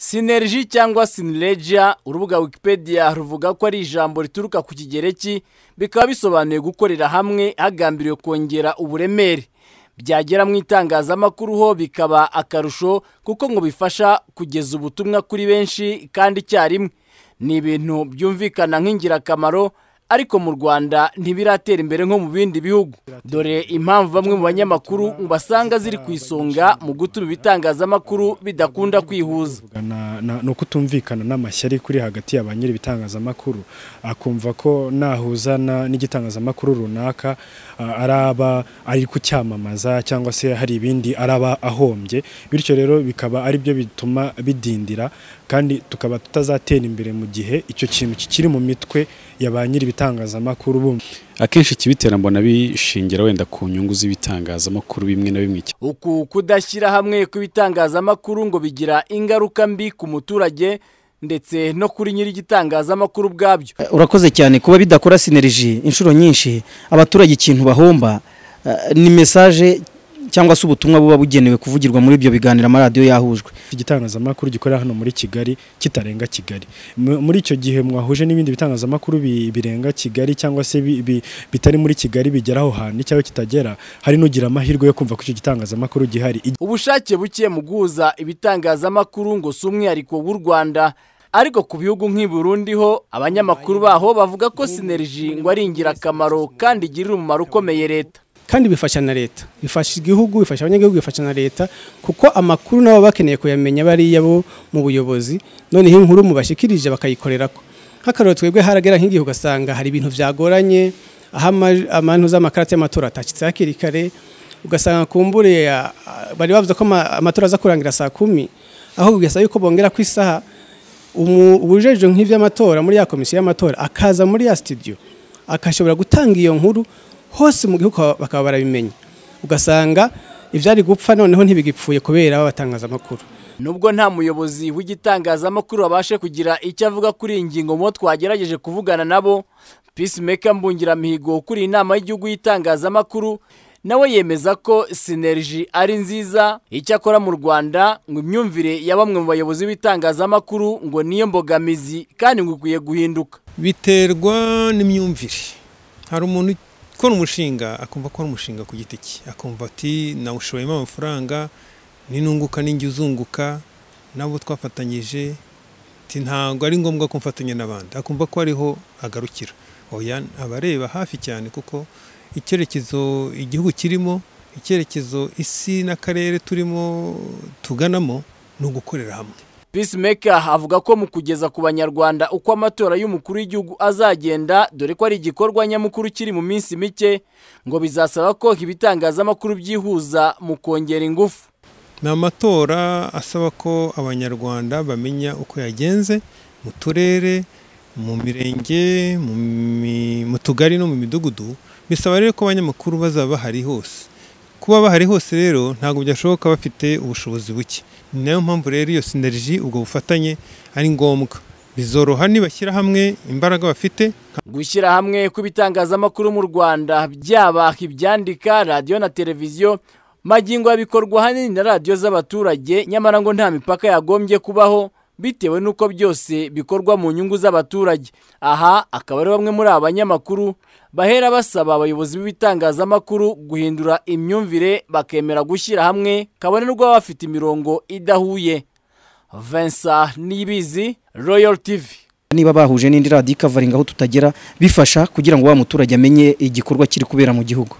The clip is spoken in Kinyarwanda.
sineriji cyangwa sinireja urubuga wikipedia ruvuga ko ari ijambo rituruka ku kigereki bikaba bisobanuye gukorera hamwe hagambiriwe kongera uburemere byagera mu itangazamakuru ho bikaba akarusho kuko ngo bifasha kugeza ubutumwa kuri benshi kandi icyarimwe ni ibintu byumvikana nk'ingirakamaro ariko mu rwanda ntibiratera imbere nko mu bindi bihugu dore impamvu bamwe mu banyamakuru basanga ziri ku isonga mu gutuma ibitangazamakuru bidakunda kwihuza ni ukutumvikana n'amashyari kuri hagati ya ba nyiri ibitangazamakuru akumva ko nahuza n'igitangazamakuru runaka araba ari kucyamamaza cyangwa se hari ibindi araba ahombye bityo rero bikaba aribyo bituma bidindira kandi tukaba tutazatera imbere mu gihe icyo kintu kikiri mu mitwe ya ba nyiri ibitangazamakuru bumva akenshi ikibitera mbona bishingira wenda ku nyungu z'ibitangazamakuru bimwe na bimwe uku kudashyira hamwe kw'ibitangazamakuru ngo bigira ingaruka mbi ku muturage ndetse no kuri nyiri igitangazamakuru ubwabyo urakoze cyane kuba bidakora sineriji inshuro nyinshi abaturage ikintu bahomba eh, ni mesaje cyangwa se ubutumwa buba bugenewe kuvugirwa muri ibyo biganiro amaradiyo yahujwe igitangazamakuru gikorera hano muri Kigali kitarenga Kigali M- muri icyo gihe mwahuje n'ibindi bitangazamakuru bi- birenga Kigali cyangwa se bi- bi- bitari muri Kigali bigera aho hantu icyawe kitagera hari nugira amahirwe yo kumva ko icyo gitangazamakuru gihari ubushake buke mu guhuza ibitangazamakuru ngo si umwihariko w'u rwanda ariko ku bihugu nk'i Burundi ho abanyamakuru baho bavuga ko sineriji ngo ari ingirakamaro kandi igirira umumaro ukomeye leta kandi bifasha na leta bifasha igihugu bifasha abanyagihugu bifasha na leta kuko amakuru nabo bakeneye kuyamenya bariya bo mu buyobozi noneho inkuru mubashikirije bakayikorera nk'akarore twebwe haragera nk'igihe ugasanga hari ibintu byagoranye aho ama- amantu z'amakarate y'amatora atashyitse hakiri kare ugasanga kumbure ah, bari bavuze ko ama- amatora aza kurangira saa kumi aho bigasaba yuko bongera ku isaha umu- uwujejwe nk'iby'amatora muri ya komisiyo y'amatora akaza muri ya studio akashobora gutanga iyo nkuru hose mu gihugu bakaba- bakaba barabimenya ugasanga ibyari gupfa noneho ntibigipfuye kubera abatangazamakuru nubwo nta muyobozi w'igitangazamakuru wabashe kugira icyo avuga kuri iyi ngingo mu bo twagerageje kuvugana nabo peacemaker mbungiramihigo ukuriye inama y'igihugu y'itangazamakuru nawe yemeza ko sineriji ari nziza icyakora mu rwanda ngo imyumvire ya bamwe mu bayobozi b'itangazamakuru ngo niyo mbogamizi kandi ngo ikwiye guhinduka biterwa n'imyumvire hari umuntu ukora umushinga akumva ko ari umushinga ku giti cye akumva ati nawushoyemo amafaranga ninunguka n'injya uzunguka nabo twafatanyije ati ntabwo ari ngombwa ko mfatanya n'abandi akumva ko ariho agarukira oya aba areba hafi cyane kuko icyerekezo igihugu kirimo icyerekezo isi n'akarere turimo tuganamo ni ugukorera hamwe Peacemaker avuga ko mu kugeza ku banyarwanda uko amatora y'umukuru w'igihugu azagenda dore ko ari igikorwa nyamukuru kiri mu minsi mike ngo bizasaba ko ibitangazamakuru byihuza mu kongera ingufu ni amatora asaba ko abanyarwanda bamenya uko yagenze mu turere mu mirenge mu mi- mu tugari no mu midugudu bisaba rero ko abanyamakuru bazaba bahari hose kuba bahari hose rero ntabwo byashoboka bafite ubushobozi buke ni nayo mpamvu rero iyo sineriji ubwo bufatanye ari ngombwa bizoroha nibashyira hamwe imbaraga bafite gushyira hamwe kw'ibitangazamakuru mu Rwanda byaba ibyandika radiyo na televiziyo magingo ya bikorwa ahanini na radiyo z'abaturage nyamara ngo nta mipaka yagombye kubaho bitewe n'uko byose bikorwa mu nyungu z'abaturage aha akaba ari bamwe muri aba banyamakuru bahera basaba abayobozi b'ibitangazamakuru guhindura imyumvire bakemera gushyira hamwe kabone n'ubwo baba bafite imirongo idahuye Vincent Niyibizi Royal TV niba bahuje n'indi radiyo ikavaringa aho tutagera bifasha kugira ngo wa muturage amenye igikorwa kiri kubera mu gihugu